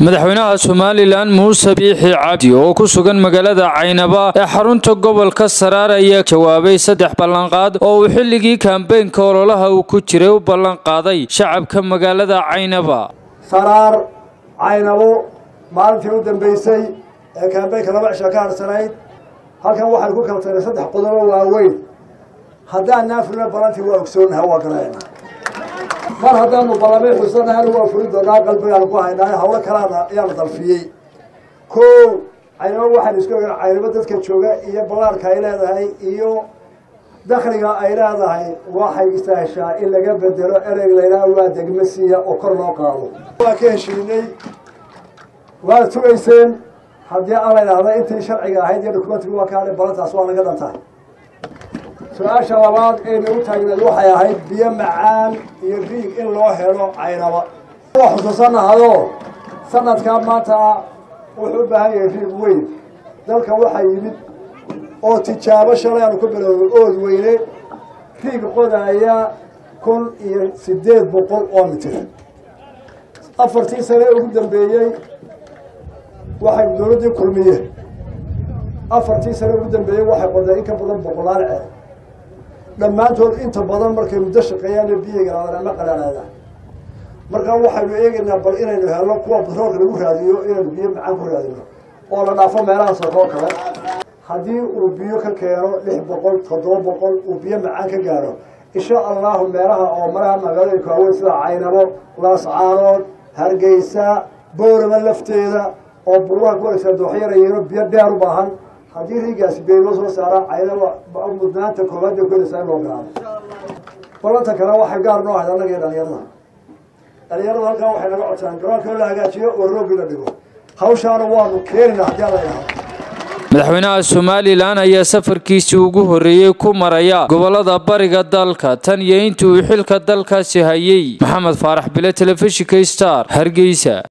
madaxweynaha somalilan muuse biixi cabdi oo ku sugan magaalada caynaba ee xarunta gobolka saraar ayaa jawaabay saddex ballanqaad oo uu xilligii kambeynka ololaha uu ku jiray u ballanqaaday shacabka magaalada caynaba saraar caynabo maalintii u dambeysay ee kambeynka laba cisha ka harsanayd halkan waxay ku kala taray saddex qodobo waaweyn haddaan naafurna balantii waa ogsoonaha waa galayna mar haddaanu balamay xusanahana waa furi doonaa qalbigaan ku haynaa hawlo kalaana ayaana dalfiyey ko caynabo waxaan isku ogaa caynabo dadka jooga iyo ballaarka ay leedahay iyo dakliga ay leedahay waxay istaashaa in laga bedelo ereyg laydhaha waa degmasiya oo kor loo qaado waa ka heshiinay waad tugayseen haddii aan la idhaahda intii sharciga ahayd iyo dukumentigu waa ka hadhay balantaas waa naga dhan tahay su-aasha labaad ee nagu taagneed waxay ahayd biyo macaan iyo riig in loo helo caynaba waa xusuusanahado sanadkaa maanta wuxuu u baahan yahay riig weyn dalka waxaa yimid oo tijaabo shalay aanu ku bilowday ood weyne riig qodaaya kun iyo siddeed boqol oo mitir afartii sane ugu dambeeyey waxay dowladdii kulmiye afartii sane ugu dambeeyey waxay qodeen in ka badan boqolaal ceer dhammaantood inta badan markay muddo shaqeeyaana biyiga galaadaan ama qalaalaadaan markaa waxaynu eegaynaa bal inaynu helno kuwa batroolka lagu raadiyo inaynu biyo macaan ku raadino oo la dhaafo meelaha sookoo kale haddii uu biyo ka keeno lix boqol toddoba boqol uu biyo macaan ka gaaro insha allahu meelaha oo maraha magaalooyinka waaweyn sida caynabo laascaanood hargeysa boorama lafteeda oo buruha ku wareegsan dooxyarayiino biyo dheer u baahan haddii riigaasi beeloo soo saaraan caynaba mudnaanta koowaad bay kuheleysaa in loo garaado balanta kale waxay gaar noo ahayd annaga iyo dhalinyarada dhalinyarada halkaa waxay naga codsadaan garoonka in la hagaajiyo oo roogii la dhigo hawshaana waanu keenina haddii ala idhaahdo madaxweynaha somalilan ayaa safarkiisii ugu horreeyey ku maraya gobolada bariga dalka tan iyo intii uu xilka dalkaasi hayey maxamed faarax bile telefishinka star hargeysa